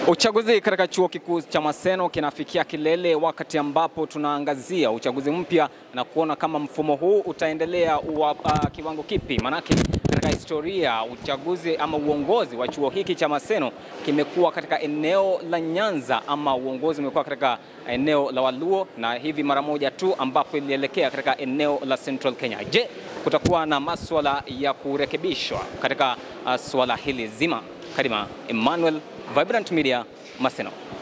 Uchaguzi katika chuo kikuu cha Maseno kinafikia kilele wakati ambapo tunaangazia uchaguzi mpya na kuona kama mfumo huu utaendelea uwa, uh, kiwango kipi. Manake katika historia uchaguzi ama uongozi wa chuo hiki cha Maseno kimekuwa katika eneo la Nyanza ama uongozi umekuwa katika eneo la Waluo na hivi mara moja tu ambapo ilielekea katika eneo la Central Kenya. Je, kutakuwa na maswala ya kurekebishwa katika uh, swala hili zima? Karima Emmanuel, Vibrant Media, Maseno.